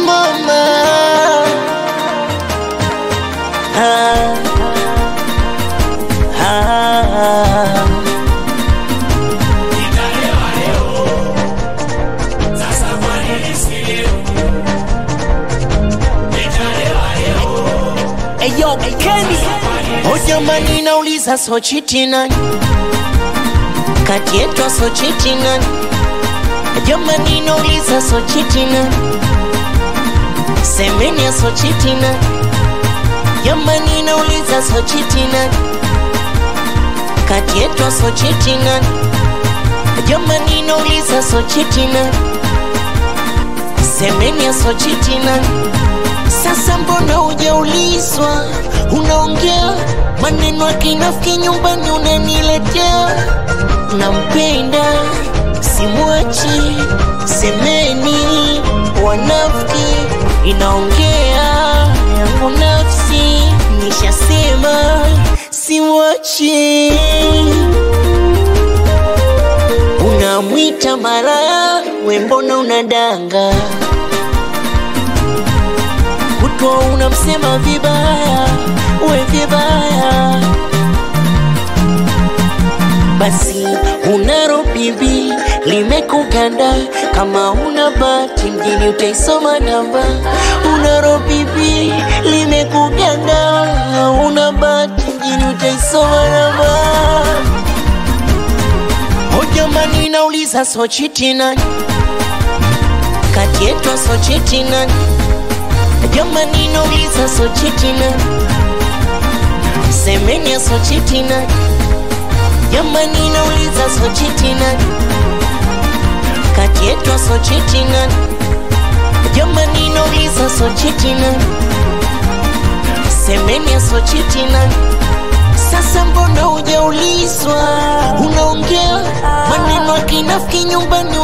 mama ah, ah. Eyo Kenny O jamani, nauliza so chiti nani kati yetu so chiti nani? Jamani, nauliza so chiti nani? Semeni so chiti nani? Jamani, nauliza so chiti nani? kati yetu so chiti nani? Jamani, nauliza so chiti nani? Semeni so chiti nani? Sasa mbona hujaulizwa? Unaongea maneno ya kinafiki nyumbani unaniletea. Nampenda simwachi, semeni wanafiki, inaongea yangu nafsi, nishasema simwachi. Unamwita malaya, we mbona unadanga? kutwa unamsema vibaya, we vibaya. Basi unaro bibi limekuganda, kama una bahati mjini utaisoma namba. Unaro bibi limekuganda, una bahati mjini utaisoma namba. O jamani, nauliza so chiti nani kati yetu so chiti nani? Jamani, nauliza so chiti nani? Semeni so chiti nani? Jamani, nauliza so chiti nani? Kati yetu so chiti nani? Jamani, nauliza so chiti nani? Semeni so chiti nani? Sasa mbona hujaulizwa? Unaongea maneno ya kinafiki nyumbani